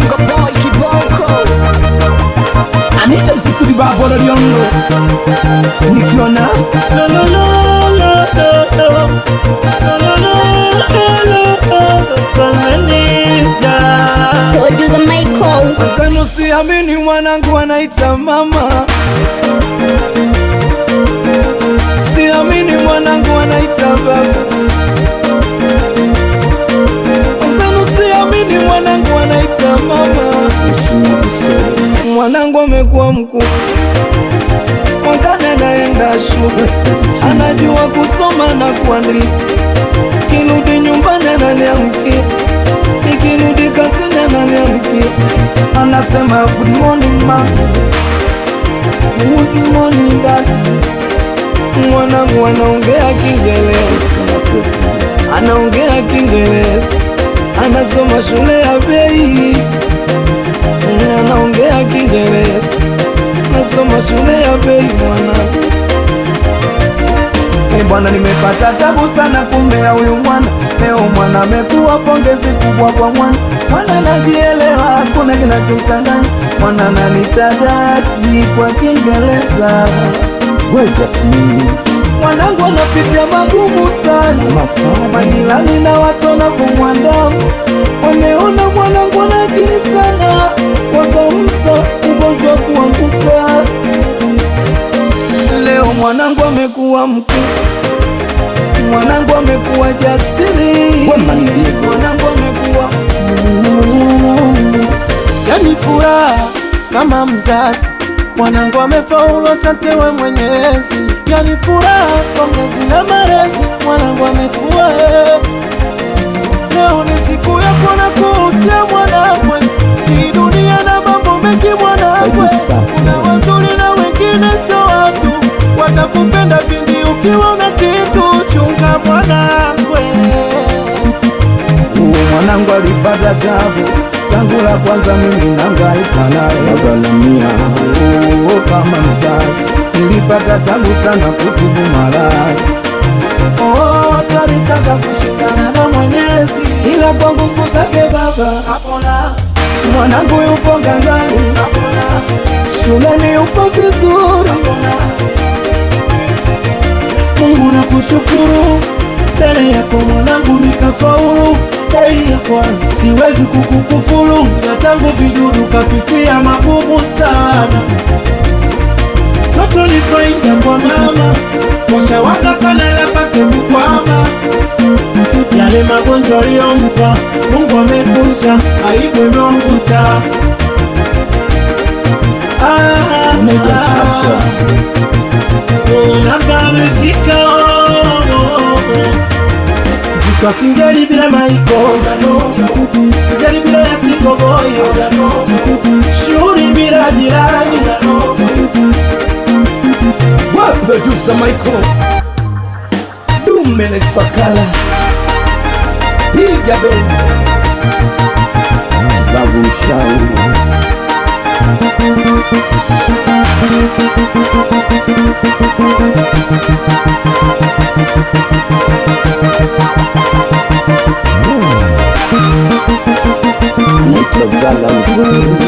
Kongo boy kiboko Anita Msisudi babo Loliondo nikiona Lo, lo, lo, lo, lo, lo. Lo, lo, lo, lo, lo, lo. Mfalme Ninja. Producer Michael. Wazenu siamini mwanangu anaita mama Siamini mwanangu anaita baba Wazenu siamini mwanangu anaita mama Mwanangu amekuwa mkuu Mwakana naenda shule Anajua kusoma na kuandika Kirudi nyumbani ananiamkia Nikirudi kazini ananiamkia Anasema good morning mama Good morning dad Mwanangu anaongea Kiingereza Anaongea Kiingereza Anasoma shule ya bei Anaongea Kiingereza Nasoma shule ya bei mwanangu Hey bwana, nimepata tabu sana kumlea huyu mwana. Leo mwana amekuwa pongezi kubwa kwa mwana. Mwana anajielewa, hakuna kinachomchanganya. Mwana ananitadaki kwa Kiingereza. We Jasmine, mwanangu anapitia magumu sana. Majirani na watu wanavyomwandamu wameona mwanangu ana akili sana, wakampa ugonjwa wa kuanguka. Leo mwanangu amekuwa mkuu, mwanangu amekuwa jasiri, mwanangu amekuwa yani furaha kama mzazi mwanangu amefaulu, asante we Mwenyezi. Yani furaha pongezi na malezi, mwanangu amekuwa eh. Leo ni siku ya kuona kuhusia mwanangwe, hii dunia na mambo mengi mwanangwe, Saidi safi. kuna wazuri na wengine sio watu, watakupenda pindi ukiwa na kitu, chunga mwanangwe. Huyu mwanangu alipata tabu tangu la kwanza, mimi nangaika naye nagalamia. Oh, kama mzazi nilipata tabu sana kutibu maradhi. Oh, watu walitaka kushindana na Mwenyezi, ila kwa nguvu zake Baba kapona. Mwanangu yupo ngangani, kapona. Shuleni yupo vizuri, kapona. Mungu nakushukuru, mbele yako mwanangu nikafaulu. Dai ya kwanza siwezi kukukufuru, ila tangu vidudu kapitia magumu sana. Toto ni faida kwa mama, washawaka sana lapate mkwama. Yale magonjwa aliyompa Mungu amepusha, aibu imeanguta. Ah, Unaitwa Chacha. Labda ameshika Zika singeli bila maiko Singeli bila ya singo boyo Shughuli bila jirani wa producer Michael Dume Fakala piga benzi Babu mshauri anaitwa Zala mzuri